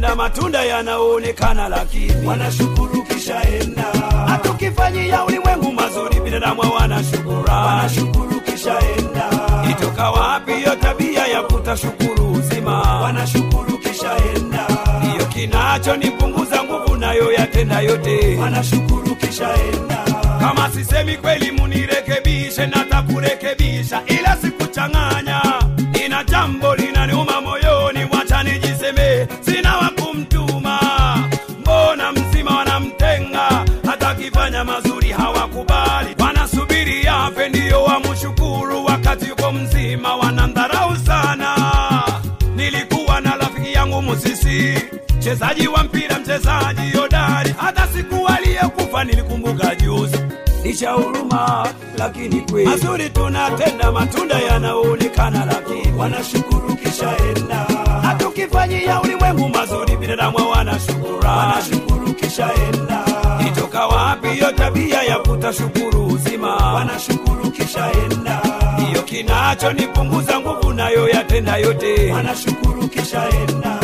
tunatenda matunda yanaonekana, lakini wanashukuru kishaenda, hatukifanyia ulimwengu mazuri, binadamu hawana shukurani. wanashukuru kishaenda, Itoka wapi hiyo tabia ya kutashukuru uzima? wanashukuru kishaenda, Ndiyo kinachonipunguza nguvu nayo yatenda yote. wanashukuru kishaenda, Kama sisemi kweli, munirekebishe, natakurekebisha, ila sikuchanganya. Ina jambo linaniuma moyoni, wacha nijiseme, sina wa kumtuma. Mbona mzima wanamtenga, hata akifanya mazuri hawakubali, wanasubiri afe ndiyo wamshukuru, wakati yuko mzima wanamdharau sana. Nilikuwa na rafiki yangu Musisi, mchezaji wa mpira, mchezaji hodari, hata siku aliyekufa nilikumbuka juzi. Licha huruma, lakini kweli mazuri tunatenda, matunda yanaonekana, lakini wanashukuru kishaenda, hatukifanyia ulimwengu mazuri, binadamu hawana shukurani. wanashukuru kishaenda, Itoka wapi hiyo tabia ya kutashukuru uzima? wanashukuru kishaenda, Ndiyo kinachonipunguza nguvu, nayo yatenda yote. wanashukuru kishaenda,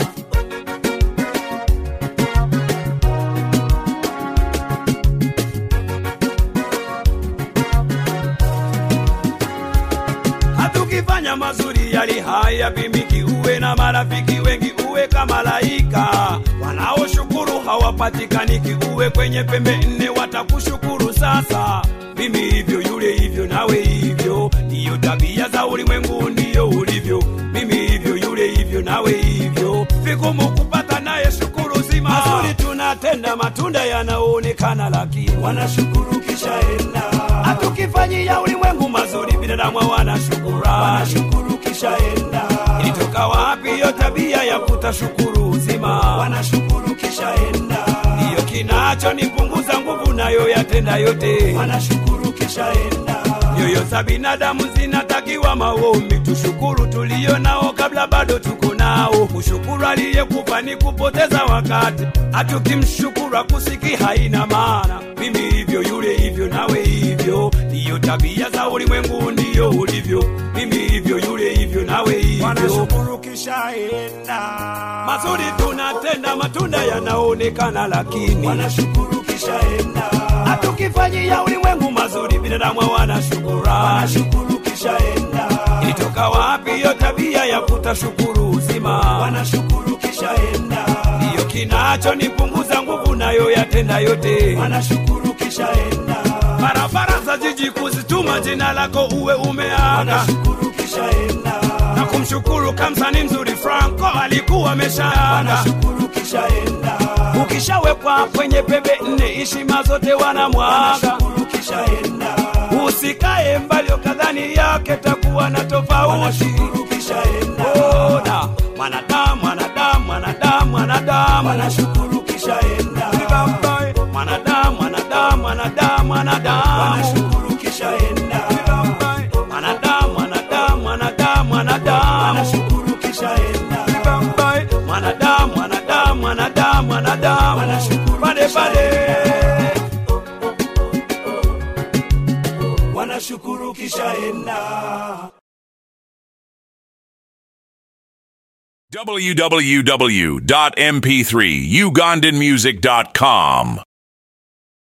hatukifanya mazuri yali haya pimiki, uwe na marafiki wengi, uwe kama malaika wanaoshukuru hawapatikaniki, uwe kwenye pembe nne watakushukuru. Sasa mimi hivyo, yule hivyo, nawe hivyo, ndiyo tabia za ulimwengu, ndiyo ulivyo. Mimi hivyo, yule hivyo, nawe hivyo, vigumu kupata naye shukuru zima. Mazuri tunatenda, matunda yanaonekana, lakini wanashukuru kishaenda, hatukifanyia ulimwengu mazuri, binadamu hawana shukurani. wanashukuru kishaenda, Ilitoka wapi hiyo tabia ya kutashukuru uzima? wanashukuru kishaenda, Ndiyo kinachonipunguza nguvu, nayo yatenda yote. wanashukuru kishaenda, Nyoyo za binadamu zinatakiwa maombi, tushukuru tulio nao kabla bado tuko nao. Kushukuru aliyekufa ni kupoteza wakati, hatukimshukuru akusiki haina maana. Mimi hivyo, yule hivyo, nawe hivyo, ndiyo tabia za ulimwengu, ndiyo ulivyo. Mimi hivyo, yule hivyo, nawe hivyo. wanashukuru kishaenda, Mazuri tunatenda, matunda yanaonekana, lakini wanashukuru kishaenda, hatukifanyia ulimwengu mazuri, binadamu hawana shukurani. wanashukuru kishaenda, Ilitoka wapi hiyo tabia ya kutashukuru uzima? wanashukuru kishaenda, Ndiyo kinachonipunguza nguvu, nayo yatenda yote. wanashukuru kishaenda, Barabara za jiji kuzituma jina lako uwe umeaga wanashukuru kishaenda, na kumshukuru kamsani mzuri Franco alikuwa ameshaaga. wanashukuru kishaenda, Ukishawekwa kwenye pembe nne, heshima zote wanamwaga. wanashukuru kishaenda, Usikae mbali ukadhani yake takuwa na tofauti. wanashukuru kishaenda, Ona mwanadamu, mwanadamu, mwanadamu, mwanadamu, wanashukuru kishaenda, Bye-bye. mwanadamu, mwanadamu, mwanadamu, mwanadamu, wanashukuru kishaenda, Bye-bye. mwanadamu, mwanadamu, mwanadamu, mwanadamu, wanashukuru kishaenda, Bye-bye. mwanadamu, mwanadamu, mwanadamu, mwanadamu, Wanashukuru pale pale. wanashukuru kishaenda. www.mp3ugandanmusic.com